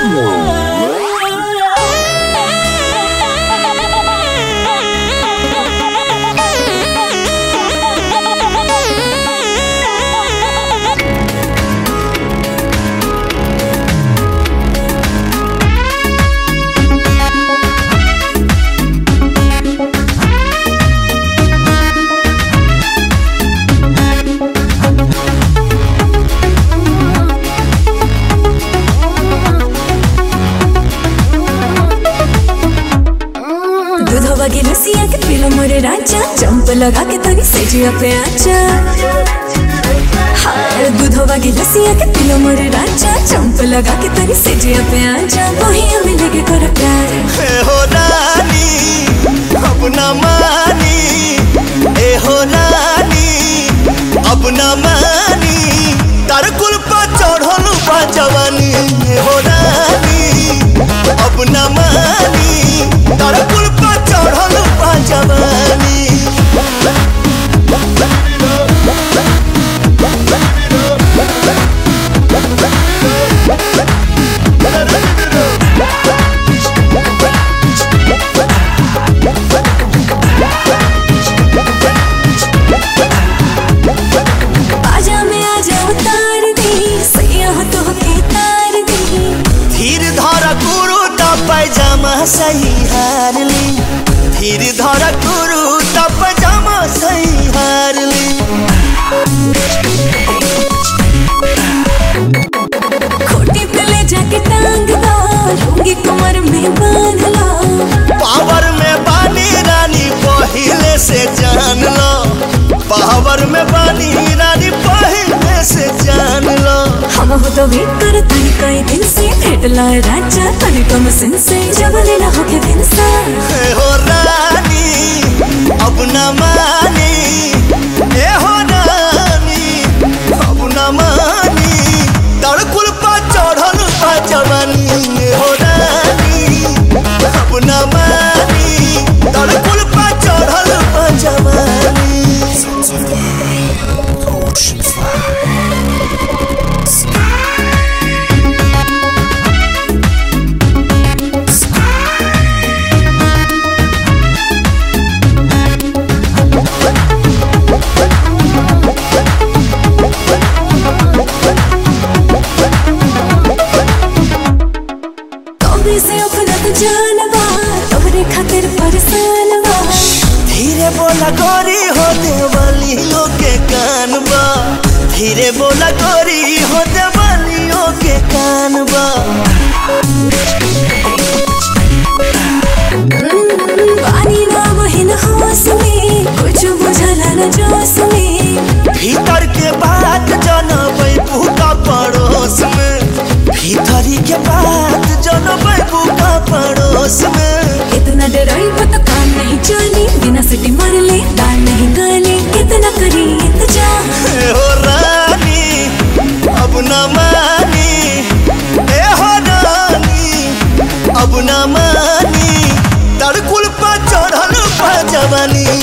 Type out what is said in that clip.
दूधवा गिलसिया के पीलो मोरे राजा जंप लगा के तनी सेजिया पे आजा हाय दूधवा गिलसिया के पीलो मोरे राजा जंप लगा के तनी सेजिया पे आजा वही हमें लेके कर प्यार ए हो रानी अब न मानी ए हो रानी अब न मानी तार कुल पर चढ़ल बा जवानी ए हो रानी अब न मानी तार कुल पर चढ़ल बा जवानी आजा में आजा उतार दी सैया हो तो के तार दी धीर धर गुरु त पैजामा सही हार ली धीर धर गुरु त पैजामा सही हार ली खोटी पे ले जाके टांग दो लूंगी कमर में बांध लो पावर में बानी रानी पहले से जान लो पावर में बानी रानी पहले से जान लो हम हो तो वेट कर तनी कई दिन से भेट लाए राजा तनी कम सिन से जब लेना हो के दिन सा ए हो रानी अब न मानी ए हो रानी अब न मानी तड़कुल पा चढ़ल पा जवानी ए हो रानी अब न मानी तड़कुल पा चढ़ल पा जवानी कभी से अपना तो जानवा तोहरे खातिर परेशान बा धीरे बोला गोरी हो देवलियों के कान बा धीरे बोला गोरी हो देवलियों के कान बा पानी ना बहिन होश में कुछ बुझला न जोश में भीतर के बात जनबै भूखा पड़ोस में भीतरी के बात जनबै भूखा पड़ोस में इतना डराई तो काम नहीं चली बिना सिटी मार ले दाल नहीं गले कितना करी इंतजार ए हो रानी अब न मानी ए हो रानी अब न मानी तड़कुल पर चढ़ल पा जवानी